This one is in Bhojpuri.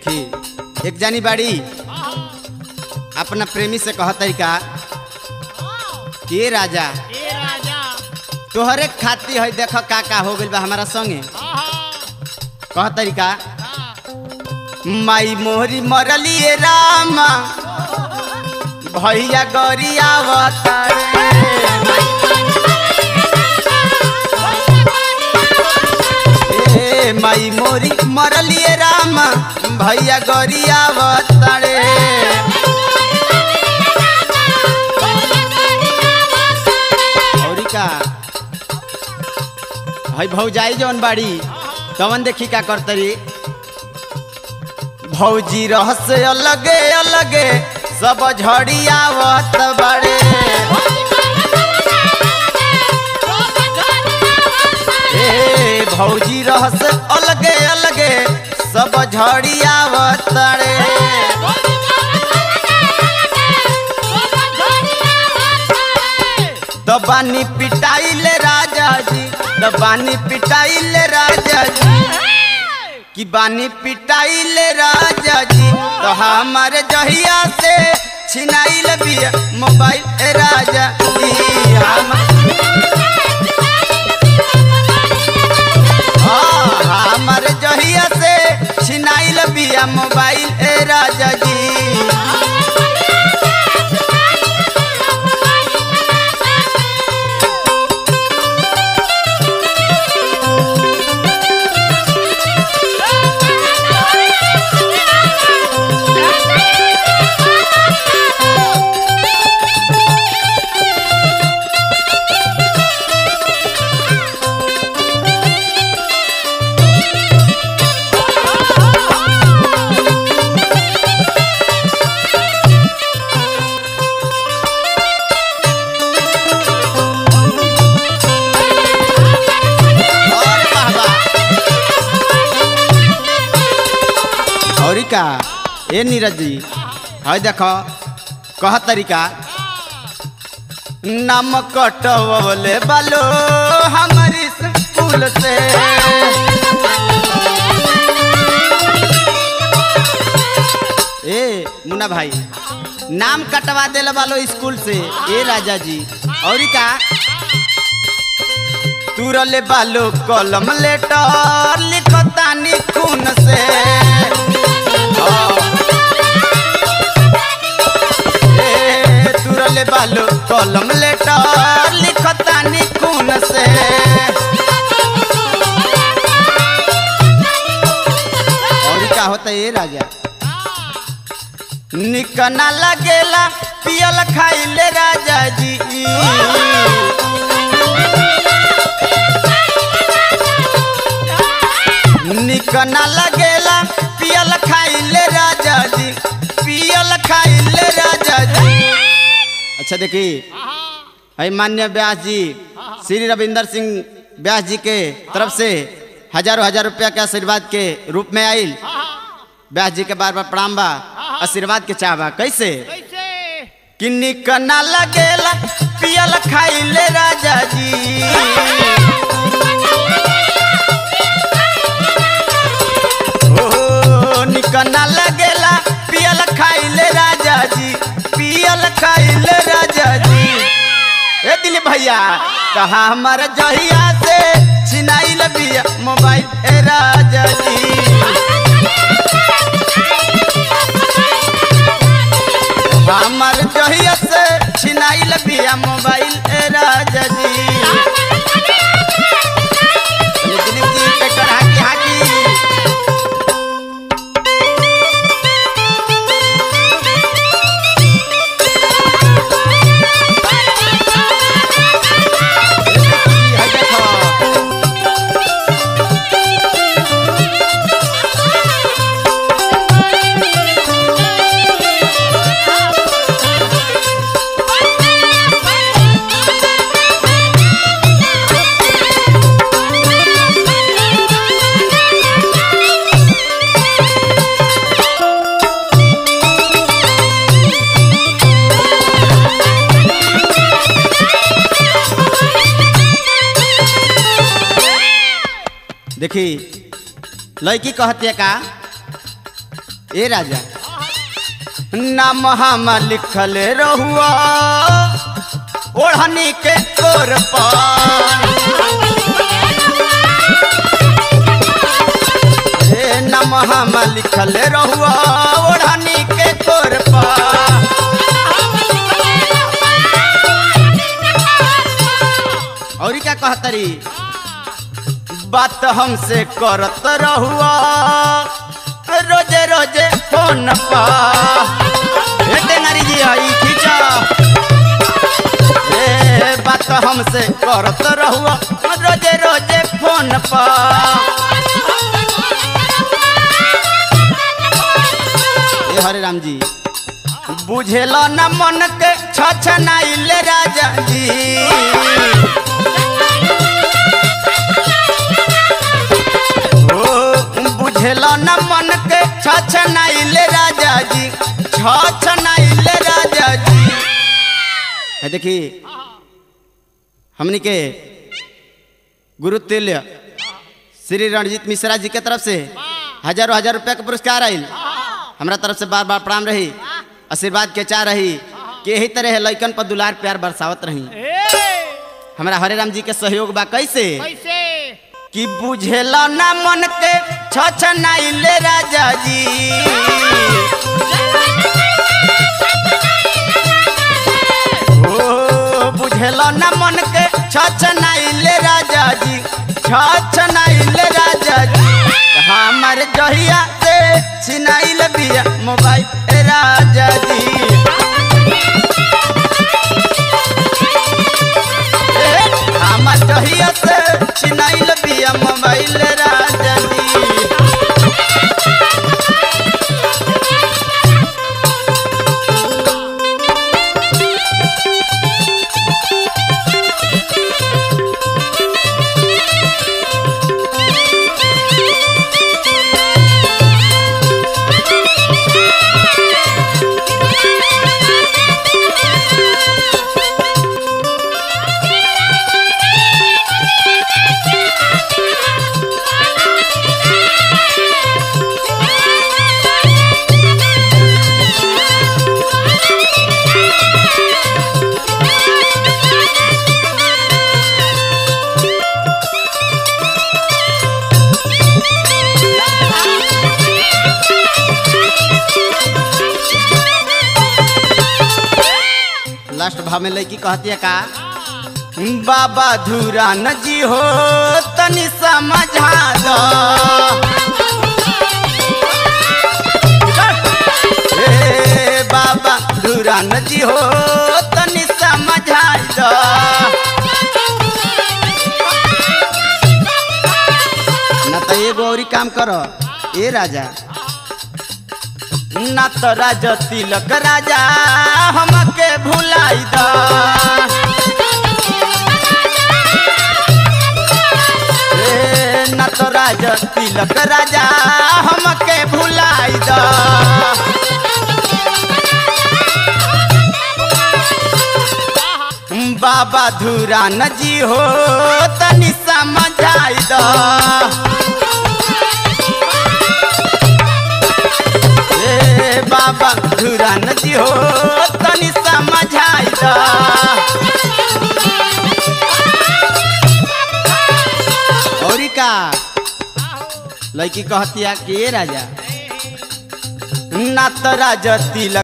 देखी एक जानी बाड़ी अपना प्रेमी से कह तरीका के राजा ए राजा तोहरे खाती है देख का का हो गइल बा हमारा संगे कह तरीका माई मोहरी मरलिए रामा भैया गरियावता ए माई मोरी मरलिए रामा भैया गरियावता रे औरी का हई भौजाई जौन बाड़ी तवन देखी का करतरी भौजी रहस अलगे अलगे सब झड़ियावत बड़े ए भौजी रहस अलगे अलगे सब झड़ियावत रे दबानी पिटाइले राजा जी दबानी पिटाइले राजा जी कि बानी पिटाइले राजा जी तो हमारे जहिया से छिनाइल बिया मोबाइल ए राजा जी हम हाँ, हमारे जहिया से छिनाइल बिया मोबाइल ए राजा जी और बाबा औरी का ए नीरज जी है देखो कह तरीका नम कटवले बालो हमारी स्कूल से ए मुन्ना भाई नाम कटवा देले बालो स्कूल से ए राजा जी औरी का तुरले बालो कलम लेटर लिखतानी खून से ए, तुरले बालो कलम लेटर लिखतानी खून से और का होता है ये राजा निकना लगेला पियल खाइले राजा जी निकना लगेला पियल खाइले राजा जी पियल खाइले राजा जी अच्छा देखी है मान्य व्यास जी श्री रविंदर सिंह व्यास जी के तरफ से हजारों हजार रुपया के आशीर्वाद के रूप में आइल व्यास जी के बार बार प्रणाम बा आशीर्वाद के चाहबा कैसे कैसे कि निकना लगेला पियल खाइले राजा जी ओ निकना लगेला पियल खाइले राजा जी पियल खाइले राजा जी ए दिली भैया कहा हमारा जहिया से छिनाइल बिया मोबाइल ए राजा जी हमार जहिया से छिनाइल बिया मोबाइल ए राजा जी दिलीप जी ट्रैक्टर हाकी हाकी है देखो देखी लड़की कहती है का ए राजा नाम हम लिखल रहुआ ओढ़नी के कोर पर ए नाम हम लिखल रहुआ ओढ़नी के कोर पर और क्या कहतरी बात हमसे करत रहुआ रोजे रोजे फोन पर टेंगारी जी आई खींचा ए बात हमसे करत रहुआ रोजे रोजे फोन पर ए हरे राम जी बुझेल न मन के छछ नाइले राजा जी ओ बुझेल न मन के छछ नाइले राजा जी छछ नाइले राजा जी है देखी हमनी के गुरु तुल्य श्री रणजीत मिश्रा जी के तरफ से हजारों हजार रुपया के पुरस्कार आयल हमरा तरफ से बार बार प्रणाम रही आशीर्वाद के चाह रही कि यही तरह लइकन पर दुलार प्यार बरसावत रही हमरा हरे राम जी के सहयोग बा कैसे कैसे कि बुझेला ना मन के छछ नाइले राजा जी ओ बुझेला ना मन के छछ नाइले राजा जी छछ नाइले राजा जी हमर जहिया से छिनाइल बिया मोबाइल ए राजा जी ए, हमर जहिया से छिनाइल बिया मोबाइल राजा जी लास्ट भाव में लड़की कहती है का बाबा धूरा नजी हो तनी समझा दो ए बाबा धूरा नजी हो तनी समझा दो ना तो एगो और काम करो ए राजा ना तो राजा तिलक राजा हमके भुलाई द ए, ना तो राजा तिलक राजा हमके भुलाई द बाबा धूरा नजी हो तनी समझाई द ए बाबा धुरा नदी हो तनी समझाई दा औरी का लड़की कहती है कि ए राजा ना तो राजा तिलक